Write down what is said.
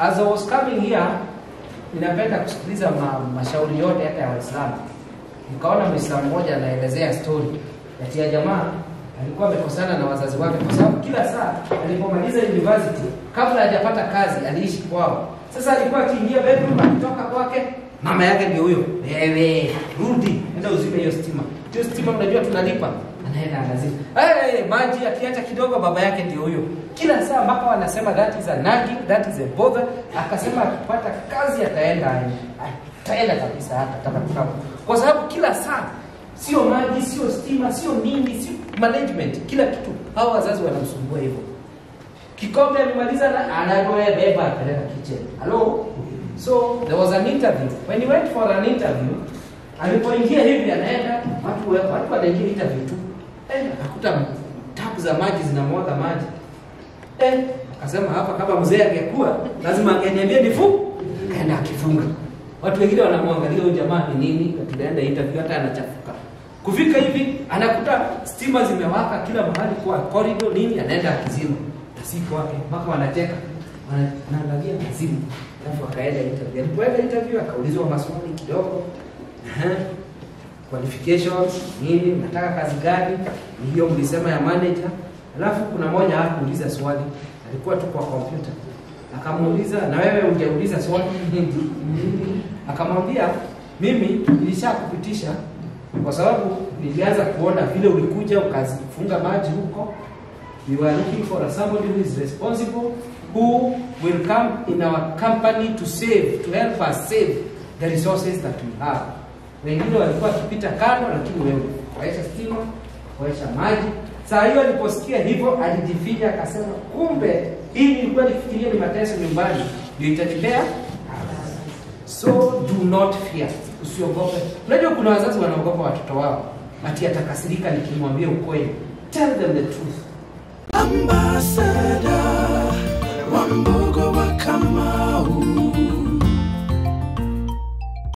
As I was coming here, ninapenda kusikiliza ma, mashauri yote hata ya Waislamu. Nikaona Muislamu mmoja anaelezea story ati ya jamaa alikuwa amekosana na wazazi wake kwa sababu kila saa alipomaliza university, kabla hajapata kazi, aliishi kwao. Sasa alikuwa akiingia bedroom, akitoka kwake, mama yake ndio huyo, wewe rudi, enda uzime hiyo stima. Hiyo stima mnajua tunalipa, anaenda anazima. Hey, maji akiacha kidogo, baba yake ndio huyo, kila saa mpaka wanasema that is a nagging, that is a bother. Akasema akipata kazi ataenda ataenda kabisa, hatataka kukaa kwa sababu kila saa sio maji, sio stima, sio nini, sio management, kila kitu. Hao wazazi wanamsumbua hivyo. Kikombe amemaliza na anagoe beba apeleka kitchen. Hello? So there was an interview. When he went for an interview, alipoingia hivi anaenda watu watu wanaingia interview tu. Eh, akakuta tapu za maji zinamwaga maji. Eh, akasema hapa kama mzee angekuwa lazima angeniambia nifu. Kaenda akifunga. Watu wengine wanamwangalia huyu jamaa ni nini, tunaenda interview hata anachafuka. Kufika hivi anakuta stima zimewaka kila mahali kwa corridor nini, anaenda akizima. Tasiku wake mpaka wanacheka. Wanaangalia azimu. Alafu akaenda interview. Alipoenda interview akaulizwa maswali kidogo. Aha. Qualifications nini, nataka kazi gani? Ni hiyo mlisema ya manager. Alafu kuna mmoja hakuuliza swali. Alikuwa tu kwa kompyuta. Akamuuliza, na wewe hujauliza swali hindi? Akamwambia, mimi nilishakupitisha kwa sababu nilianza kuona vile ulikuja ukafunga maji huko. We were looking for somebody who is responsible who will come in our company to save, to help us save the resources that we have. Wengine walikuwa wakipita kando, lakini wewe waisha stima, waisha maji. Saa hiyo aliposikia hivyo alijifinya, akasema kumbe hii nilikuwa nifikiria ni mateso nyumbani, ndio itanipea So do not fear, usiogope. Unajua kuna wazazi wanaogopa watoto wao, ati atakasirika nikimwambia ukweli. Tell them the truth. Ambassador, Wambo